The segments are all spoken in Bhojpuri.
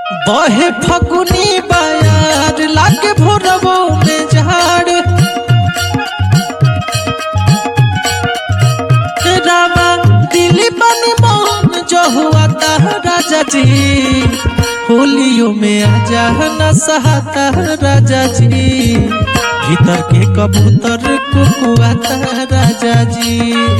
बहे फगुनी बयार लागे भोरबो में झाड़ रामा दिली बनी मोहन जो हुआ ता राजा जी होलियो में आजा न सहाता राजा जी भीतर के कबूतर कुकुआता राजा जी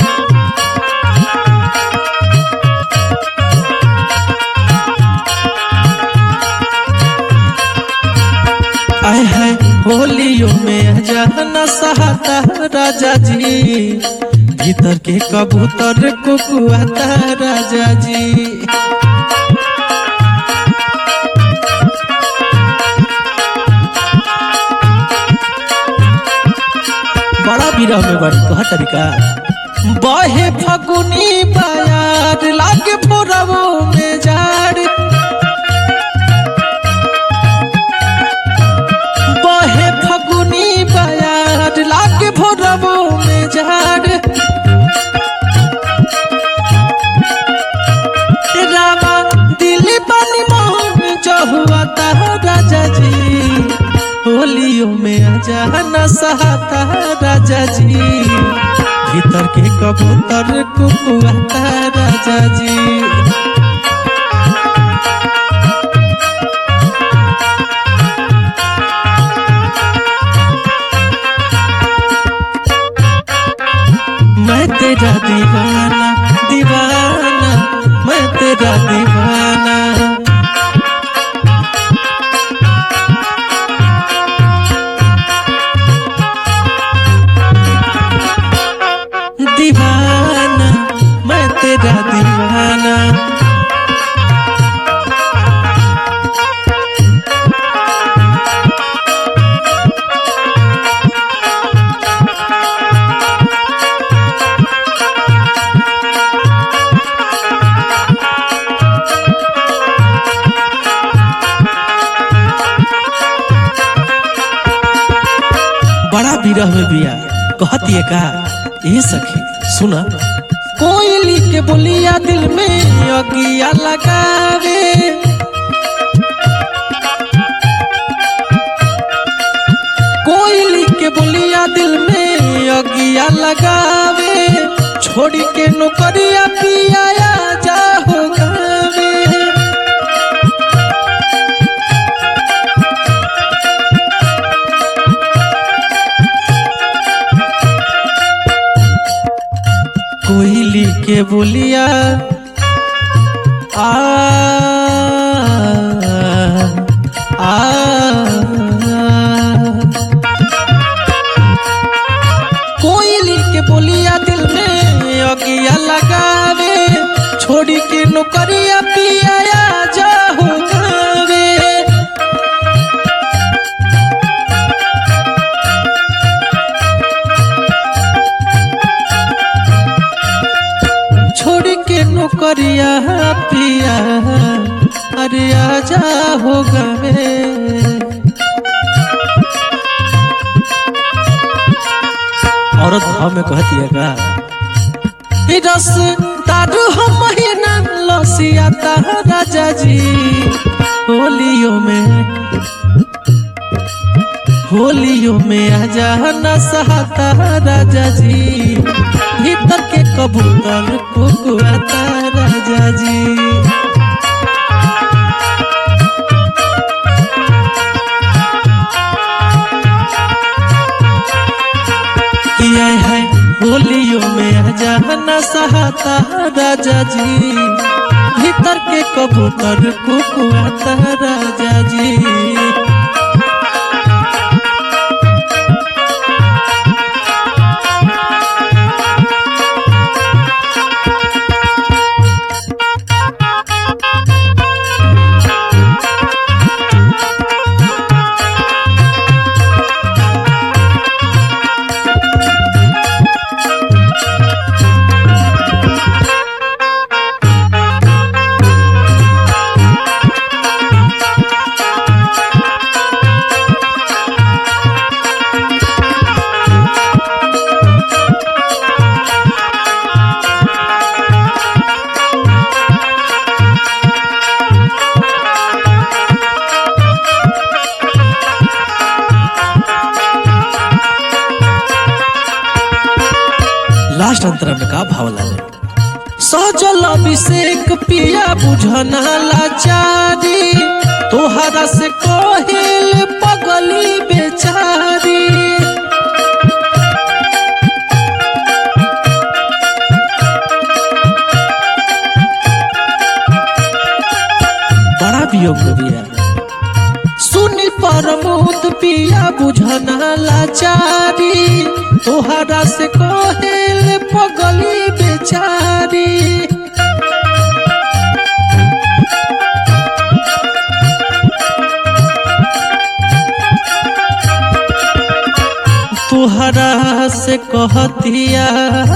आए है होलियो में जहना सहाता राजा जी भीतर के कबूतर कुकुआता राजा जी बड़ा विरह में बड़ी कह तरीका बहे फगुनी बयार लागे पोरवो में जाड़ बहे फगुनी बयार लागे भोरबो में झाड़ रामा दिली पानी मोहन चहुआ ता राजा जी होलियो में आजा न सहाता राजा जी भीतर के कबूतर कुकुआता राजा जी मैं तेरा दीवाना दीवाना मैं तेरा दीवाना दीवाना मैं तेरा दीवाना बड़ा विरह में बिया कहती है का ये सखी सुना कोयली के बोलिया दिल में अगिया लगावे कोयली के बोलिया दिल में अगिया लगावे छोड़ी के नौकरिया पिया जा हो गावे कोयली के बोलिया आ आ कोयली के बोलिया दिल में अगिया लगावे छोड़ी के नौकरिया पिया जा हो गावे छोड़ के नौकरिया पिया अरे आजा हो गए औरत भाव में कहती है का "ई रस दारू हम महीना लसिया ता राजा जी होलियो में होलियो में आजा न सहाता राजा जी भीतर के कबूतर कुकुआता राजा जी किया है होलियो में आजा न सहाता राजा जी भीतर के कबूतर कुकुआता राजा जी एकरा में का भाव लागे सजल अभिषेक पिया बुझना लाचारी तोहरा से कहिल पगली बेचारी बड़ा वियोग में बिया सुनी परमोद पिया बुझना लाचारी तोहरा से कहेल पगली बेचारी तोहरा से कहतिया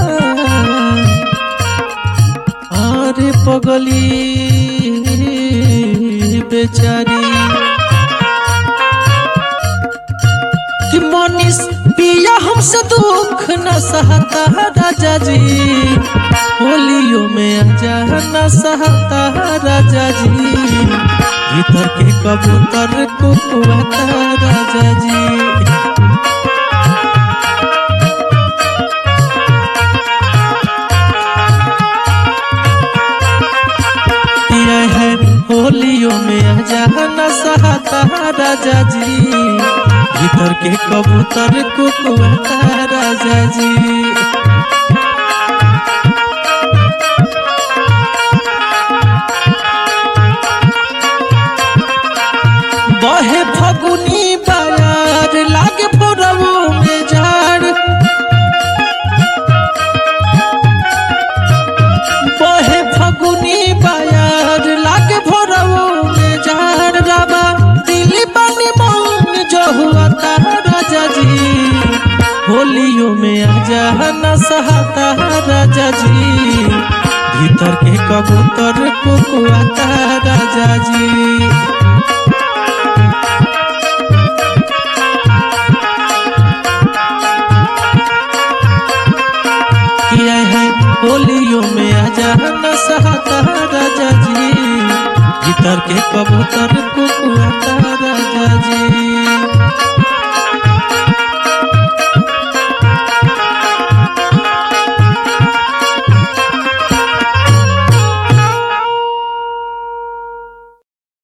अरे पगली बेचारी कि मनीष पिया हमसे दुख न सहता राजा जी होलियो में आजा न सहता राजा जी भीतर के कबूतर को कुआता राजा जी पिया है होलियो में आजा न सहता राजा जी भीतर के कबूतर को कुआता राजा जी बहे फगुनी बाजार लागे पुरवो में झाड़ बहे फगुनी बाजार लागे भोरवो में झाड़ राबा दिली बनी मन जो हुआ तारा राजा जी होलियो में आजा न सहाता राजा जी भीतर के कबूतर को कुआता राजा जी किया है होलियो में आजा न सहाता राजा जी भीतर के कबूतर को कुआता